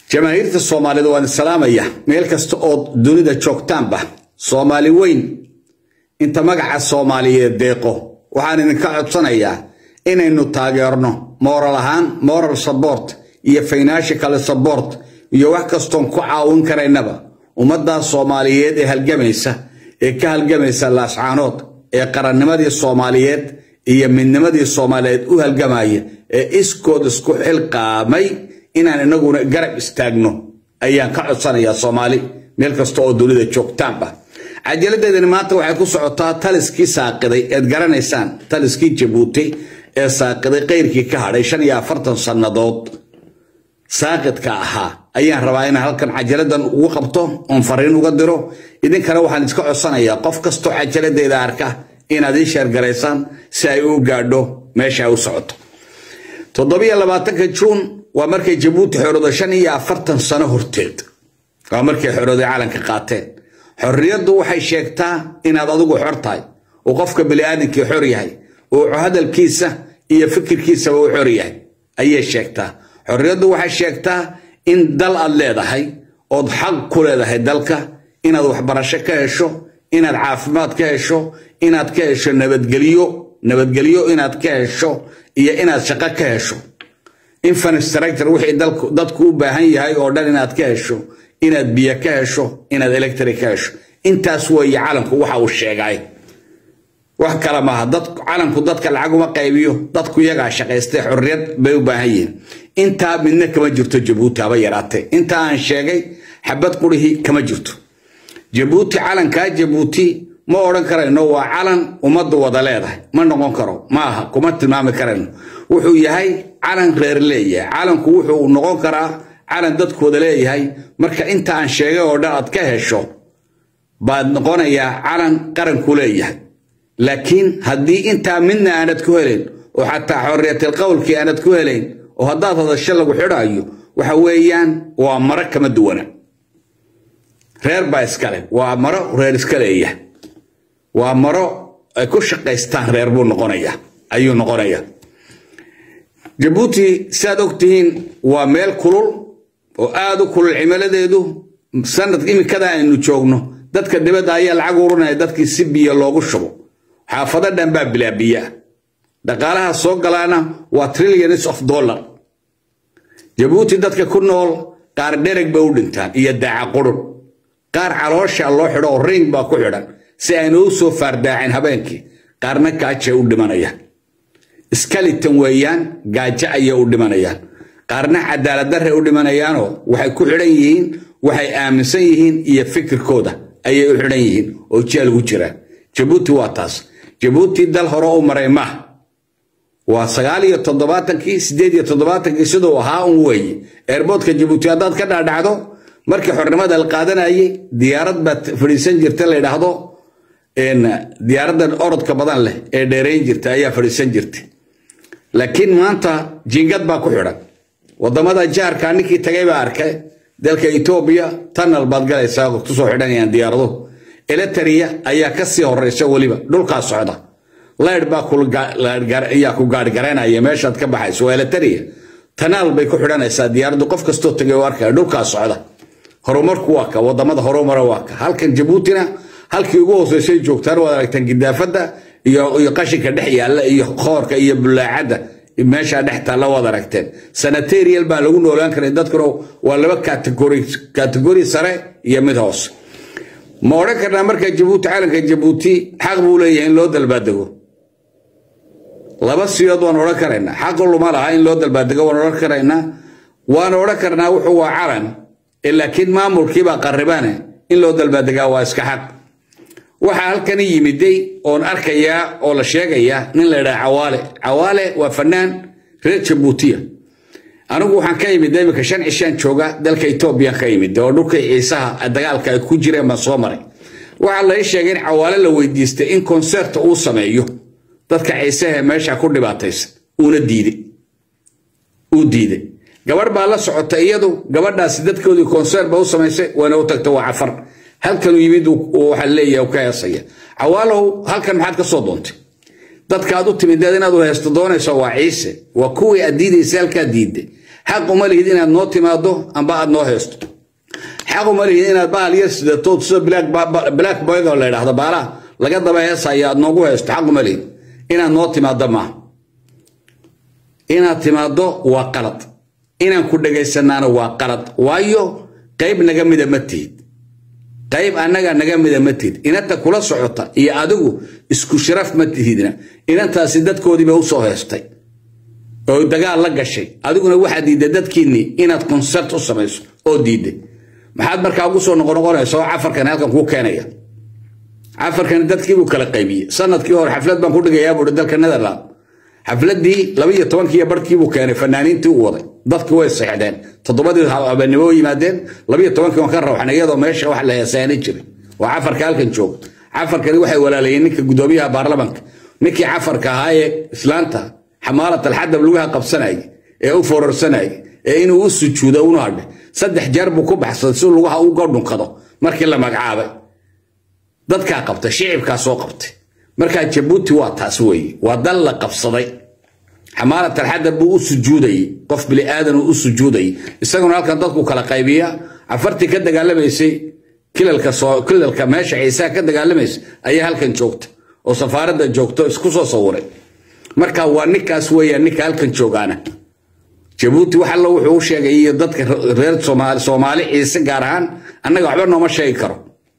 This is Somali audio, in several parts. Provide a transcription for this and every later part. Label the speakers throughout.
Speaker 1: jamaahiirta soomaaliyeed waan salaamaya meel kasta ood dunida joogtaanba soomaali weyn inta magaca soomaaliyeed deeqo waxaan idinka codsanayaa inaynu taageerno moral ahaan moral support iyo financial support iyo wax kastoon ku caawin karaynaba ummaddaa soomaaliyeed ee halgamaysa ee ka halgamaysa laascaanood ee qarannimadii soomaaliyeed iyo midnimadii soomaaliyeed u halgamaya ee iskood isku xilqaamay inaan inaguna garab istaagno ayaan ka codsanayaa soomaali meel kasta oo dunida joogtaanba cajaladeedani maanta waxay ku socotaa taliskii saaqiday eed garanaysaan taliskii jabuuti ee saaqiday qayrkii ka hadhay shan iyo afartan sannadood saaqidka ahaa ayaan rabaa inaan halkan cajaladan ugu qabto oon fariin uga diro idinkana waxaan iska codsanayaa qof kastoo cajaladeeda arka inaad ii sheergaraysaan si ay u gaadho meesha ay u socoto toddobiyo labaatanka juun waa markay jabuuti xoroodo shan iyo afartan sano horteed waa markay xorooday calanka qaateen xorriyaddu waxay sheegtaa inaad adigu xor tahay uu qofka biniaadamkii xor yahay uu hadalkiisa iyo fikirkiisaba u xor yahay ayay sheegtaa xorriyaddu waxay sheegtaa in dal aad leedahay ood xaq ku leedahay dalka inaad waxbarasho ka hesho inaad caafimaad ka hesho inaad ka hesho nabadgelyo nabadgelyo inaad ka hesho iyo inaad shaqo ka hesho infrastructure wixii dadku u baahan yahay oo dhan inaad ka hesho inaad biyo ka hesho inaad electric ka hesho intaas weeye calanku waxa uu sheegay wax kale maaha calanku dadka lacag uma qaybiyo dadku iyagaa shaqaystay xorriyad bay u baahan yihiin intaa midna kama jirto jabuuti haba yaraatee intaa aan sheegay xabad qurihii kama jirto jabuuti calankaa jabuuti ma odhan karayno waa calan ummaddu wada leedahay ma noqon karo maaha kuma tilmaami karayno wuxuu yahay calan reer leeyahay calanku wuxuu noqon karaa calan dadkooda leeyahay marka inta aan sheegay oo dhan aad ka hesho baad noqonayaa calan qaranku leeyahay laakiin haddii intaa midna aanad ku helayn oo xataa xorriyatil qowlkii aanad ku helayn oo haddaad hadasho lagu xidhaayo waxa weeyaan waa maro kama duwana reer baa iskale waa maro reer iska leeyahay waa maro ay ku shaqaystaan reer buu noqonaya ayuu noqonaya jabuuti siaad ogtihiin waa meel kulul oo aad u kulul cimiladeedu sanad imikada aynu joogno dadka dibadda ayaa lacag urinaya dadkii si biyo loogu shubo xaafado dhan baa bilaabiyaa dhaqaalaha soo galaana waa trillions of dollar jabuuti dadka ku nool qaar dhereg bay u dhintaan iyo daaca qurun qaar caloosha loo xidho oo ring baa ku xidhan si ayna u soo faardaacin habeenkii qaarna gaajay u dhimanayaan skaliton weeyaan gaajo ayay u dhimanayaan qaarna cadaaladdarray u dhimanayaanoo waxay ku xidhan yihiin waxay aaminsan yihiin iyo fikirkooda ayay u xidhan yihiin oo jeel ugu jiraan jabuuti waa taas jabuuti dal hore u maray maaha waa sagaal iyo toddobaatankii siddeed iyo toddobaatankii siduu ahaa un weeye eerboodka jabuuti haddaad ka dhaadhacdo markii xornimada la qaadanayay diyaarad baad fadhiisan jirta la yidhaahdo diyaaraddan orodka badan leh ee dheerayn jirta ayaa fadhiisan jirta laakiin maanta jingad baa ku xidhan wadamada jaarka ninkii tagay baa arkay dalka etoobiya tanal baad galaysaa kusoo xidhanayaan diyaarado eletaria ayaa kasii horeysa weliba dhulkaa socda layd baa ayaa ku gaarhgaraynaya meeshaad ka baxayso waa eletaria tanaal bay ku xidhanaysaa diyaaraddu qof kastoo tagay oo arkaya dhulkaa socda horumarku waa ka wadamada horumara waa ka halkan jabuutina halkii ugu hooseysay joogtaan waad aragtaan gidaafadda iyo qashinka dhex yaalla iyo khoorka iyo bulaacadda meeshaa dhex taalla waad aragteen sanaterial baa lagu noolaan karay dadkuna waa laba kategori sare iyo mid hoose ma odhan karnaa markaa jabuuti calanka jabuuti xaq buu leeyahay in loo dalbaadego laba siyood waan odhan karaynaa xaq luma laha in loo dalbaadego waan odhan karaynaa waan odhan karnaa wuxuu waa calan laakiin maamulkiibaa qarribane in loo dalbaadegaa waa iska xaq waxaa halkani yimiday oon arkayaa oo la sheegayaa nin la ydhaha cawaale cawaale waa fanaan reer jabuutiya anigu waxaan ka imid imika shan cishaan jooga dalka etoobiyan ka imid oo dhulkii ciisaha dagaalka ay ku jireen baan soo maray waxaa lai sheegay in cawaale la weydiistay in konserta uu sameeyo dadka ciisaha meesha ku dhibaataysan uuna diiday uu diiday gabadh baa la socota iyadu gabadhaasi dadkoodii konser ba u samaysay wayna u tagta waa cafar halkanuu yimid waxaa leeyahay ka heesaya cawaalow halkan maxaad ka soo doontay dadka aad u timid inaad u heesto doonayso waa ciise waa kuwii aad diidaysa halkaa diidday xaq uma lihid inaad noo timaado amba aad noo heesto xaq uma lihid inaad bahal yar sidatood sida black boyga la yidhaahdo baalaha laga daba heesaya aad noogu heesto xaq uma lihid inaad noo timaado maaha inaad timaado waa qalad inaan ku dhegaysanaana waa qalad waayo qayb naga mida ma tihid qayb annaga naga mida ma tihid inanta kula socota iyo adigu isku sharaf ma tihidna inantaasi dadkoodiiba usoo heestay oo dagaal la gashay adiguna waxaad diidday dadkiinnii inaad konsert u samayso oo diidday maxaad markaa ugu soo noqonoqonaysa oo cafarkan halkan kuu keenaya cafarkan dadkiibuu kala qaybiyey sanadkii hore xaflad baan ku dhigayaa buuhi dalka netherland xafladii laba iyo tobankii barkiibuu keenay fanaaniintii u waday dadki way seexdeen toddobadii habeenimo yimaadeen labiyo tobankii waan ka rawxnay iyadoo meesha wax la heesaani jiray waa cafarka halkan jooga cafarkani waxay walaalayeen ninka gudoomiyaha baarlamanka ninkii cafarka ahaa ee islaanta xamaalat alxadab lugaha qabsanayay ee u fororsanayay ee inuu u sujuudo una hadhay saddex jeer buu ku baxsaday si lugaha uga dhunkado markii la magacaabay dadkaa qabtay shicibkaa soo qabtay markaa jabuuti waa taas weeye waa dal la qabsaday xamaalat alxadab buu u sujuudayey qof bili aadan uu u sujuudayey isaguna halkan dadku kala qaybiya cafartii ka dagaalamaysay kilalka meesha ciisaha ka dagaalamaysay ayaa halkan joogta oo safaaradda joogto isku soo sawiray marka waa ninkaas weeyaan ninka halkan joogaana jabuuti wax alla wuxuu u sheegay iyo dadka reer soomaali ciise gaar ahaan annaga waxba nooma sheegi karo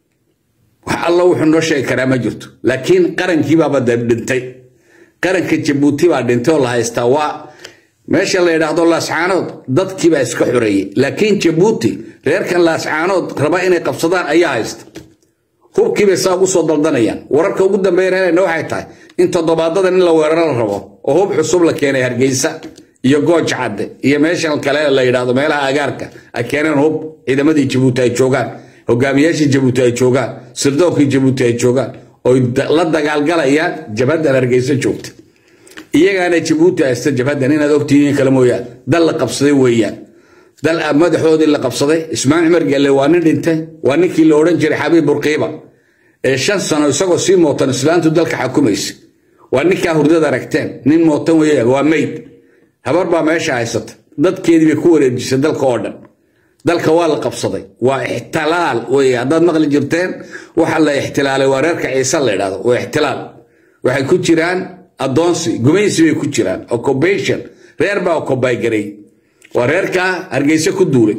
Speaker 1: wax alla wuxuu noo sheegi karaa ma jirto laakiin qarankiibaaba dhintay qaranka jabuuti baa dhintay oo la haystaa waa meesha la yidhaahdo laascaanood dadkiibaa iska xoreeyey laakiin jabuuti reerkan laascaanood raba inay qabsadaan ayaa haysta hubkiibay saa ugu soo daldanayaan wararka ugu dambeeya reerayna waxay tahay in toddobaadadan in la weeraro la rabo oo hub cusub la keenay hargeysa iyo gooj cadde iyo meeshan kale la yidhaahdo meelaha agaarka ay keeneen hub ciidamadii jabuuti ay joogaan hogaamiyaashii jabuuti ay joogaan sirdoonkii jabuuti ay joogaan oy la dagaalgalayaan jabhaddan hargeysa joogta iyagaana jabuuti haysta jabhaddan inaad ogtihiin kale mooyaan dal la qabsaday weeyaan dal madaxoodii la qabsaday ismaan cumar gelle waa nin dhintay waa ninkii la odhan jiray xabiib burqiiba ee shan sano isagoo sii mootan islaantu dalka xakumaysa waa ninkaa hurdada aragteen nin mootan weeyaan waa meyd habar baa meesha haysata dadkeedii bay ku wareejisay dalka oo dhan dalka waa la qabsaday waa ixtilaal wey haddaad maqli jirteen waxa la ixtilaalay waa reerka ciise la yidhahdo waa ixtilaal waxay ku jiraan addoonsi gumaysi bay ku jiraan occupation reer baa occupy waa reerkaa hargeyse ku duulay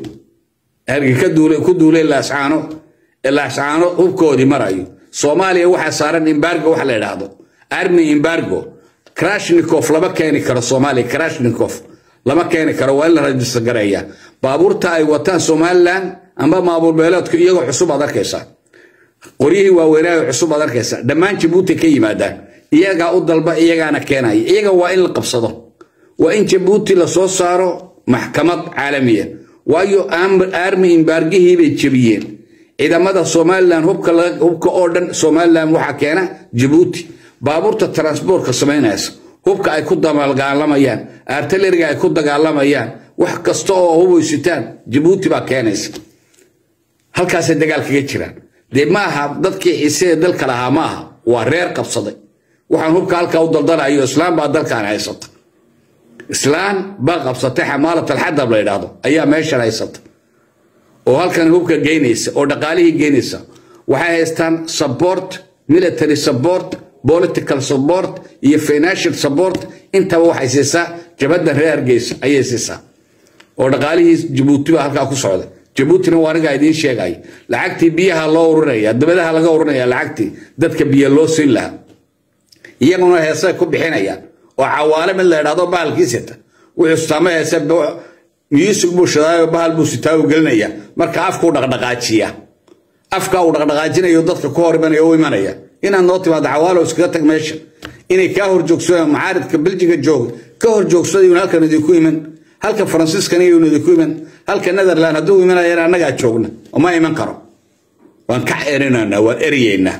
Speaker 1: ku duulay laascaano ee laascaano hubkoodii marayo soomaaliya waxaa saaran imbargo wax la yidhaahdo army imbargo krashnikof lama keeni karo soomaaliya krashnikof lama keeni karo waa in la rajista gareeya baabuurta ay wataan somalilan amba maabuur beeleedku iyagoo cusub aad arkaysaa qoryihii waaweynaayo cusub aad arkaysaa dhammaan jabuuti ka yimaadaan iyagaa u dalba iyagaana keenaya iyaga waa in la qabsado waa in jabuuti lasoo saaro maxkamad caalamiya waayo armi imbaargihii bay jebiyeen ciidamada somalilan hubka oo dhan somalilan waxaa keena jabuuti baabuurta transbortka samaynaysa hubka ay ku dagaalamayaan artileriga ay ku dagaalamayaan wax kasta oo hubaysitaan jabuuti baa keenaysa halkaasay dagaal kaga jiraan dee ma aha dadkii ciise ee dalka lahaa ma aha waa reer qabsaday waxaan hubka halkaa u daldanayo islaam baa dalkan haysata islaam baa qabsatay xamaalat alxadab la yidhaahdo ayaa meeshan haysata oo halkan hubka geynaysa oo dhaqaalihii geynaysa waxay haystaan support military support political support iyo financial support intaba waxay siisaa jabhaddan reer hargeysa ayay siisaa oo dhaqaalihii jabuuti baa halkaa ku socda jabuutina waa anigaa idiin sheegaya lacagtii biyaha loo urinaya dabadaha laga urinaya lacagtii dadka biyo loo siin lahaa iyaguna heesay ku bixinayaan oo cawaale mid la idhahdo bahalkiisita wuxuu sitaamo heese music buu shadaayo bahal buu sitaayo gelinaya marka afkuu dhaqdhaqaajiya afka uu dhaqdhaqaajinayo dadka ku hor imanaya u imanaya inaad noo timaado cawaalo iskaga tag meesha inay kaa hor joogsadaan macaaridka beljiga jooga ka hor joogsadayun halkan idinku iman halka faransiiskan iyun idinku iman halka netherland hadduu imanayana annagaa joogna ma iman karo waan ka erinaynaa waan eryeynaa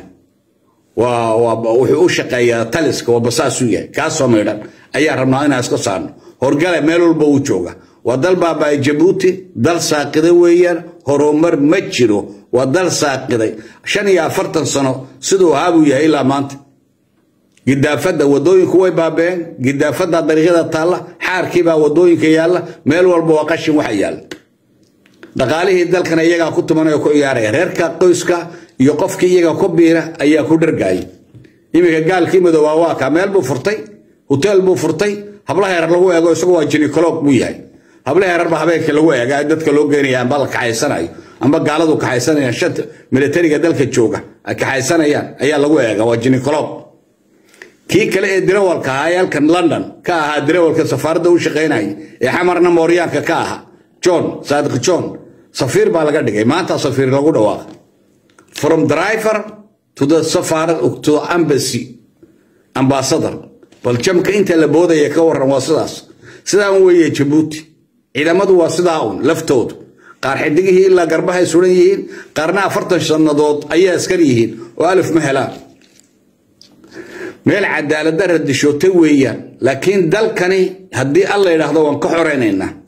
Speaker 1: wuxuu u shaqeeyaa taliska waa basaasuu yahay kaasoo maydhan ayaa rabnaa inaan iska saarno horgale meel walba uu jooga waa dal baabaa jabuuti dal saaqiday weeyaan horumar ma jiro waa dal saaqiday shan iyo afartan sano siduu ahaabuu yahay ilaa maanta gidaafadda wadooyinku way baabeen gidaafadda dariiqyada taalla xaarkiibaa wadooyinka yaalla meel walba waa qashin waxa yaalla dhaqaalihii dalkana iyagaa ku tumanaya ku ciyaaraya reerka qoyska iyo qofkii iyaga ku biira ayaa ku dhargaayay iminka gaalkii madoobaa waa kaa meel buu furtay hoteel buu furtay habla heerar lagu eego isagu waa jinikoloog buu yahay habla heerarba habeenka lagu eega dadka loo geenaya amba la kaxaysanayo amba gaaladu kaxaysanayaan shanta militariga dalka jooga ay kaxaysanayaan ayaa lagu eega waa jinikoloog kii kale ee dirawalka ahaa ee halkan london ka ahaa dirawalka safaaradda u shaqaynaya ee xamarna mooryaanka ka ahaa john saadiq john safiir baa laga dhigay maanta safiir lagu dhawaaqa from driver to the safara to the embassy ambassador bal jamka inta la boodaya ka waran waa sidaas sidaan weeye jabuuti ciidamadu waa sidaa un laftoodu qaar xidigihii ilaa garbahay suran yihiin qaarna afartan sannadood ayay askar yihiin oo alif ma helaan meel cadaaladda radishootay weeyaan laakiin dalkani haddii alla yidhaahdo waan ka xoraynaynaa